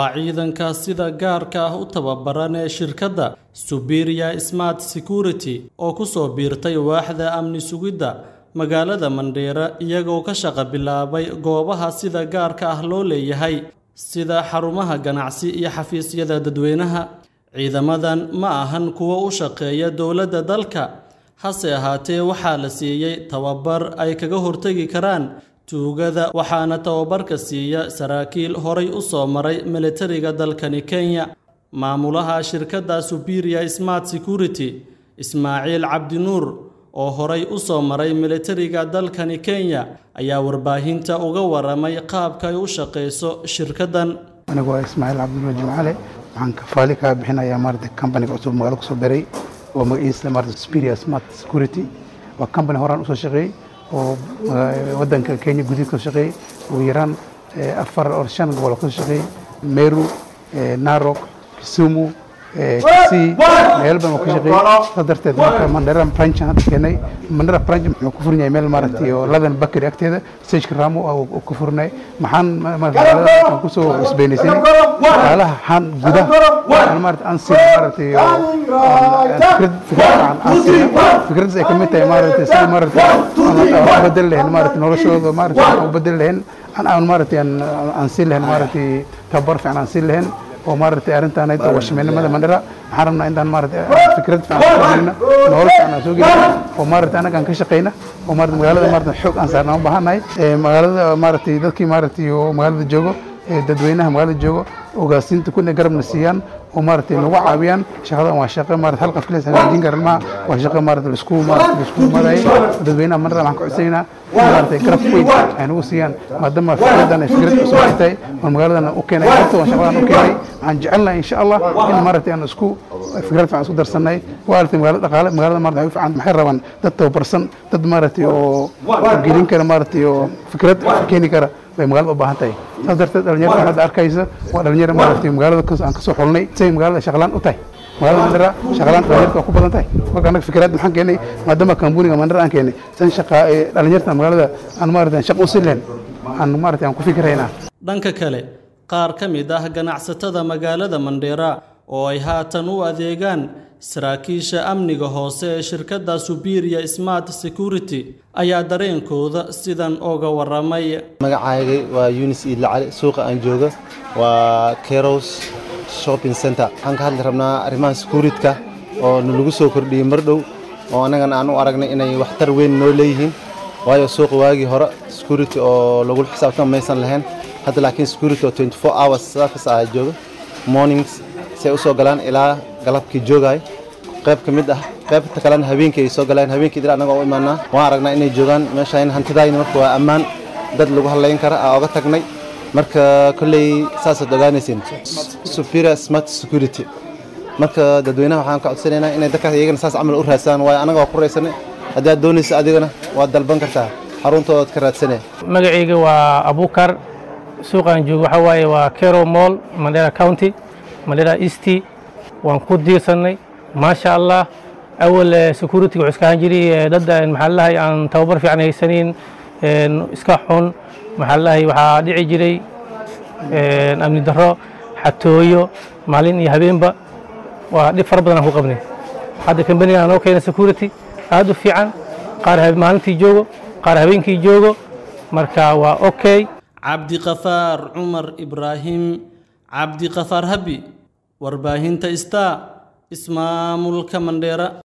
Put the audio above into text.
waa ciidanka sida gaarka ah u tababaran ee shirkadda Superior Smart Security oo ku soo biirtay waaxda amni sugidda magaalada Mandheera iyagoo ka shaqo bilaabay goobaha sida gaarka ah loo leeyahay sida xarumaha ganacsi iyo xafiisyada dadweynaha. Ciidamadan ma ahan kuwo u shaqeeya dowladda dalka, hase ahaatee waxaa la siiyey tababar ay kaga hortagi karaan tuugada waxaana tababarka siiya saraakiil horay u soo maray militariga dalkani Kenya. Maamulaha shirkadda Superior Smart Security, Ismaaciil Cabdinuur, oo horay u soo maray militariga dalkani Kenya, ayaa warbaahinta uga waramay qaabka ay u shaqeyso shirkaddan. anigu waa ismaaciil cabdinuur jimcale waxaan kafaali kaa bixinayaa maarata kambaniga cusub magaalo kusoo beray oo magaciisa maarata superior smart security waa kambani horaan usoo shaqeeyey oo wadanka kenya gudihiisa kasoo shaqeeyey ugu yaraan afar or shan gobol oo kasoo shaqeeyey meru narok kisumu kisii meel badan oo ka shaqeeyey saa darteed marka mandera branch hadda keenay mandera branch muxuu ku furan yahay meel maaragtay oo ladan bakari agteeda stageka ramo oo ku furnay maxaan maaragtay kusoo cusbeynaysay shaqaalaha xaan gudaha aan maaragtay aan siin maaragtay fikrad fikrad aan aan siin fikradaas ay kamid tahay maaragtay sida maaragtay aan bedel lahayn maaragtay noloshooda maaragtay aan bedel lahayn aan aan maaragtay aan siin lahayn maaragtay tabar fiican aan siin lahayn oo maaragtay arrintaan ay washmeynimada mandhara waxaan rabnaa intaan maaragtay fikrad fiican nolol fiican aan soo gelina oo maaragtay annaga aan ka shaqeyna oo maaragtay magaalada maaragtay xoog aan saarnaa u baahannahay magaalada maaragtay dadkii maaragtay oo magaalada joogo dadweynaha magaalada joogo ogaasinta kuna garabna siiyaan oo maaragtay nagu caawiyaan shaqadan waa shaqo maaragtay hal qafkilees hagaajin karan maaha waa shaqo maaragtay laisku maaragtay laisku marayay dadweynaha mandhara waxaan ka codsanaynaa maaragtay garab weyn ay nagu siiyaan maadaama fikradan ay fikrad cusub ay tahay oo magaaladan u keenay horta waan shaqadan u keenay waxaan jecelnahay insha allah in maaragtay aan isku fikrad fiican isku darsanay waalidka magaalada dhaqaale magaalada maaragtay waxay fiican maxay rabaan dad tababarsan dad maaragtay oo gelin kara maaragtay oo fikrad keeni kara bay magaalada u baahan tahay saas darteed dhalinyarada hadda arkaysa waa dhalinyaro maaragtay magaalada aan kasoo xulnay say magaalada shaqalaan u tahay magaalada mandhara shaqalaan dhalinyarta waa ku badan tahay marka annaga fikraad maxaan keenay maadaama kambuniga mandhara aan keenay san shaqa dhalinyarta magaalada aan maaragtay shaqo u siin lahayn aan maaragtay aan ku fikiraynaa dhanka kale qaar ka mid ah ganacsatada magaalada Mandheera oo ay haatan u adeegaan saraakiisha amniga hoose ee shirkadda Superior Smart Security ayaa dareenkooda sidan uga waramay magacayga waa Yunis Idla Cali suuqa aan jooga waa Keros Shopping Center waxaan ka hadli rabnaa arrimaha security-ka oo lagu soo kordhiyey mar dhow oo annagana aan u aragnay inay waxtar weyn noo leeyihiin waayo suuqa waagii hore security oo lagu xisaabtama maysan lahayn hadda laakiin security oo 24 hours service ah jooga mornings say u soo galaan ilaa galabkii joogay qayb ka mid ah qaybta kalena habeenkii ay soo galaan habeenkii dil annaga u imaanaa waan aragnaa inay joogaan meeshaan hantidayna marka waa ammaan dad lagu hadlayn kara aa oga tagnay marka kolley saasaad ogaanaysiin superior smart security marka dadweynaha waxaan ka codsanaynaa inay dadkaas iyagana saas camal u raadsadaan waayo annaga waa ku raysanay haddii aad doonaysa adigana waad dalban kartaa xaruntoodaad ka raadsanay magacayga waa abukar suuqaan joogo waxaa waaye waa kero mall mandera county mandera east waan ku diirsanay maasha allah awal security wuxuu iska ahaan jiray dad maxaa lahay aan tababar fiican haysanin iska xun maxaa lahay waxaa dhici jiray amni darro xatooyo maalin iyo habeenba waa dhib fara badan aan ku qabnay hadda kambaniga noo keena security aad u fiican qaar maalintii joogo qaar habeenkii joogo marka waa okay cabdiqafaar cumar ibraahim cabdiqafaar habi warbaahinta star ismaamulka mandheera